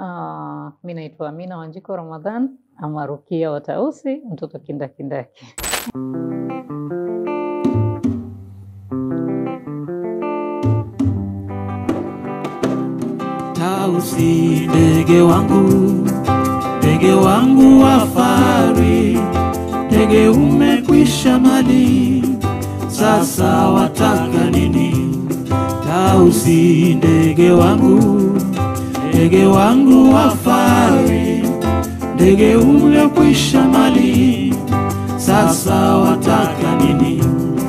Uh, mi naitwa Amina Wanjiko Ramadhan ama Rukia wa Tausi, mtoto kindakindaki. Tausi, ndege wangu, ndege wangu wa fahari, ndege umekwisha mali, sasa wataka nini? Tausi, ndege wangu, ndege wangu wa fahari, ndege umekwisha mali, sasa wataka nini?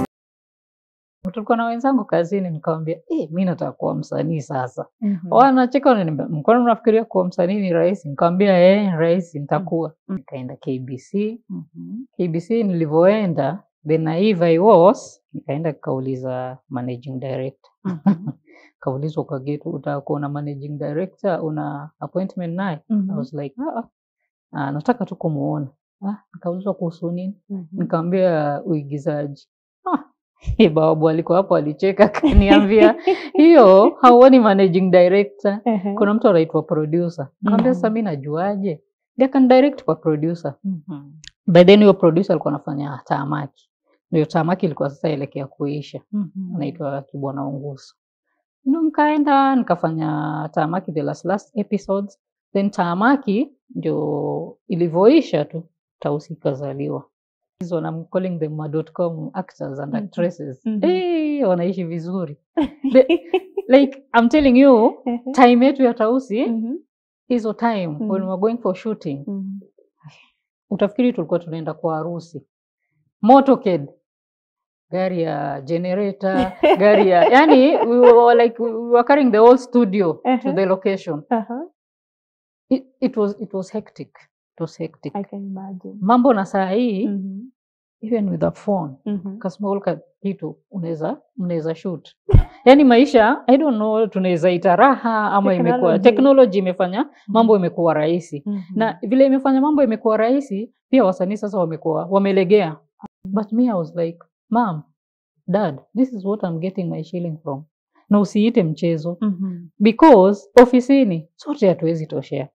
Tulikuwa na wenzangu kazini, nikamwambia eh, mi nataka kuwa msanii sasa. Wanacheka wananiambia, mkono unafikiria kuwa msanii ni rahisi? Nikamwambia eh, rahisi, nitakuwa. Nikaenda KBC. KBC nilivyoenda, the naive I was, nikaenda kauliza managing director kaulizwa kwa gate, utaka kuona managing director, una appointment naye? I was like ah, ah, ah, nataka tu kumuona. Ah, nikaulizwa kuhusu nini? Nikamwambia uigizaji. Ah, eh, bawabu alikuwa hapo alicheka akaniambia hiyo hauoni managing director, kuna mtu anaitwa producer. Nikamwambia Mhm. sasa mimi najuaje? Ndiye akanidirect kwa producer. By then huyo producer alikuwa anafanya Taamaki. Ndio Taamaki ilikuwa sasa elekea kuisha. Anaitwa Kibwana Unguso. Ndio nikaenda nikafanya Taamaki the last last episodes. Then Taamaki ndio ilivyoisha tu Tausi ikazaliwa. Hizo I'm calling them ma.com actors and Mhm. actresses. Mhm. Eh, wanaishi vizuri. Like I'm telling you, time yetu ya Tausi hizo time when we Mhm. were going for shooting utafikiri tulikuwa tunaenda kwa harusi. Motorcade, gari ya generator, gari ya yani we were like we were carrying the whole studio to Uh-huh. the location. It, it was it was hectic. It was hectic. I can imagine. Mambo na saa hii Mhm. even with a phone Mhm. kasmall ka kitu unaweza mnaweza shoot. Yani maisha I don't know tunaweza ita raha ama imekuwa Technology. technology imefanya mambo imekuwa rahisi. Mhm. na vile imefanya mambo imekuwa rahisi, pia wasanii sasa wamekuwa wamelegea. But me I was like, mom, dad, this is what I'm getting my shilling from. Na usiite mchezo Mhm. because ofisini sote hatuwezi toshea.